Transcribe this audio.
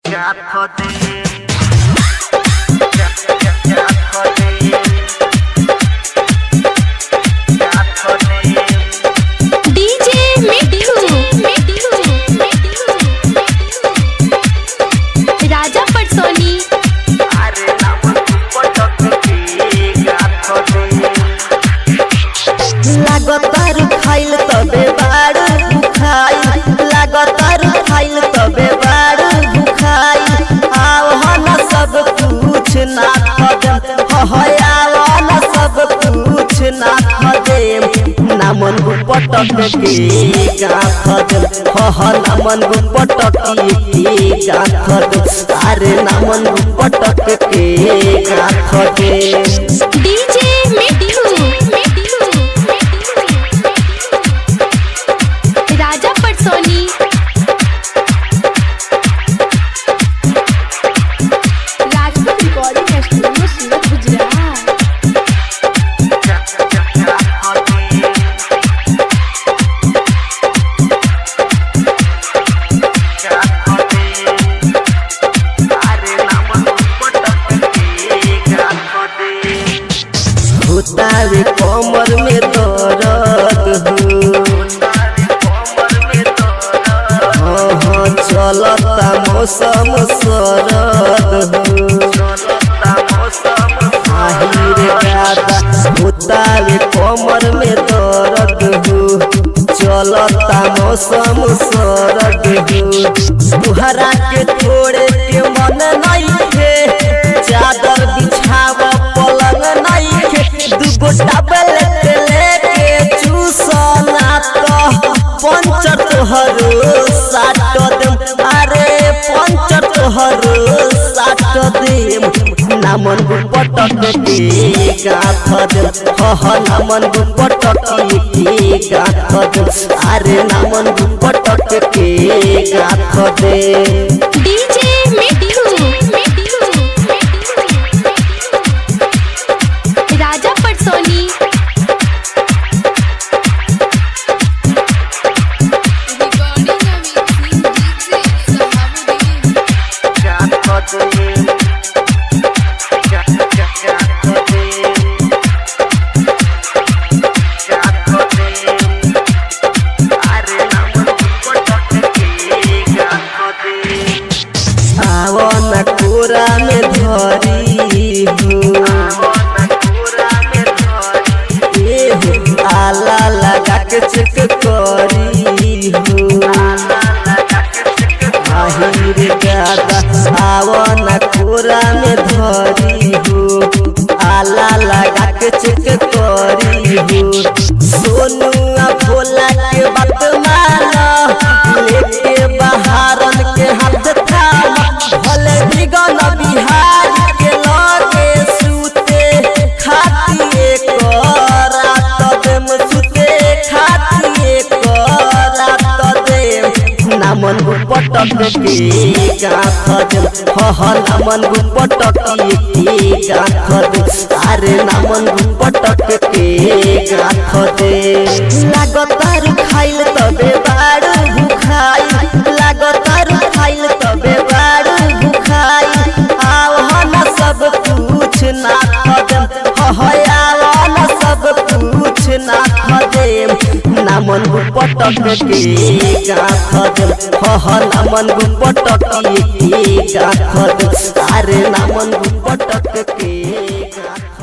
DJ Mithu Raja पटसोनी लागतार खाइल तबे बाड़ भुखाई लागतार खाइल तबे बाड़ भुखाई आव हन सब कुछ ना खदम हयाव न सब कुछ ना खदे नामन पटक के गा खदम हह नामन पटक के गा खदम अरे नामन पटक के गा खदे DJ Mithu Raja Patsoni Rajput recording studio Surat Gujarat भूतावे कमर में दर्द हो हाँ हाँ चलता मौसम सरद हो आहिरे दादा भूतावे कमर में दर्द हो चलता मौसम सरद हो तुहरा के थोड़े के मन नहीं थे चादर बिछाव पलंग नहीं थे दूगो टैबलेट लेके चूसना तो पंचर तोहर साट देम अरे पंचर तोहर साट देम नामन पटक के गाथ देम हह नामन पटक के गाथ देम अरे नामन पटक के गाथ देम डीजे मिठू राजा पटसोनी आवन कोरा में धरी हो ए हो आला लगा के चेक करी हो आहिर गादा आवन कोरा में धरी हो आला लगा के चेक करी हो सोनू आ भोला के बात माना लेके बहारन के हाथ थाम भले बिगन बिहार के लगे सुते खातिए करात देम सुते खातिए करात देम नामन पटक के गाथ देम हह नामन पटक के गाथ देम अरे नामन पटक के गाथ दे लागतार खाइल तबे बाड़ भुखाई लागतार खाइल तबे बाड़ भुखाई आव हन सब कुछ ना खदम हयाव न सब कुछ ना खदेम नामन पटक के गाथ देम हह नामन पटक के गाथ देम अरे नामन पटक के गाथ